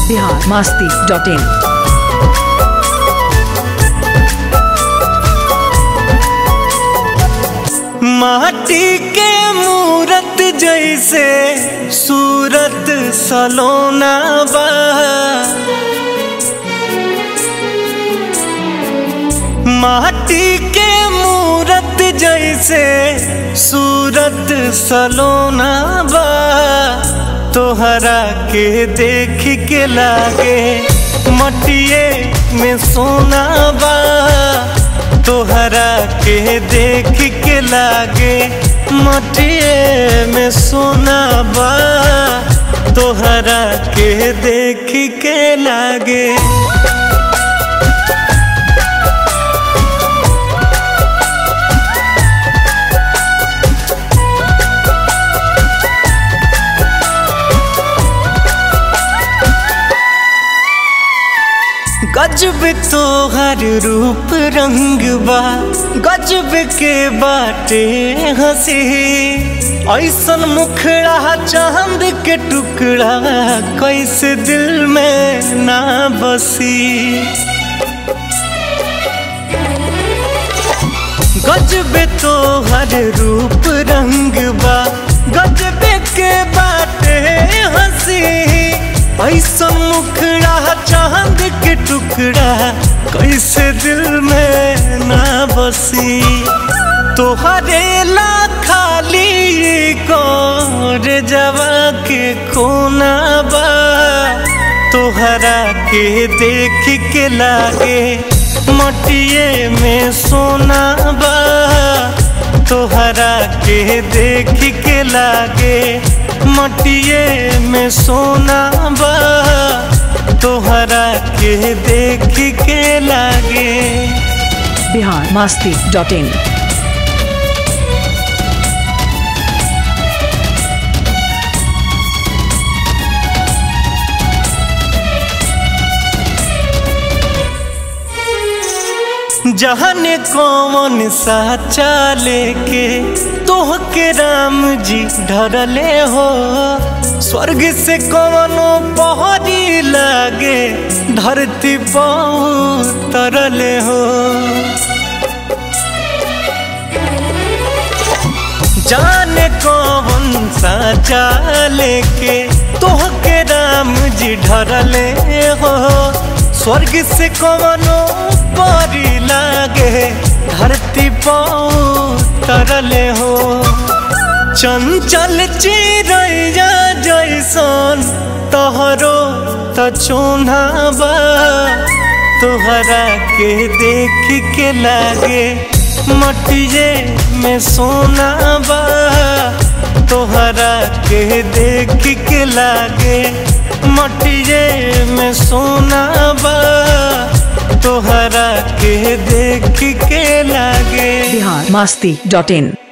Bihar Masti dot in माटी के मूरत जैसे सूरत सलोना बा माटी के मूरत जैसे सूरत सलोना बा तोहरा के देख के लागे मटिए में सोना बा तोहरा के देख के लागे मटिए में सोना बा तोहरा के देख के लागे गजब तोहर रूप रंग बा गजब के बाटे हंसी ऐसन मुखड़ा चांद के टुकड़ा कैसे दिल में ना बसी गजब तोहर रूप रंग बा गजब के बाटे हंसी ऐसा मुखड़ा चांद के टुकड़ा कैसे दिल में ना बसी तोहरे ला खाली कोर जवा के कोना बा तोहरा के देख के लागे मटिए में सोना बा तोहरा के देख के लागे मटिए में सोना बा तोहरा के देख के लागे बिहार मास्ती डॉट इन जहन कौन सा चाले के तोह के राम जी ढरले हो स्वर्ग से कौनो पहरी लागे धरती पाऊ तरले हो जाने कौन सा चाले के तोह के राम जी ढरले हो स्वर्ग से कौनो परी लागे धरती पाऊ तरले हो चंचल चिड़ैया जैसन तोहरो त चोना बा तोहरा के देख के लागे मटिए में सोना बा तोहरा के देख के लागे मटिए में सोना बा तोहरा के देख के लागे बिहार मास्ती डॉट इन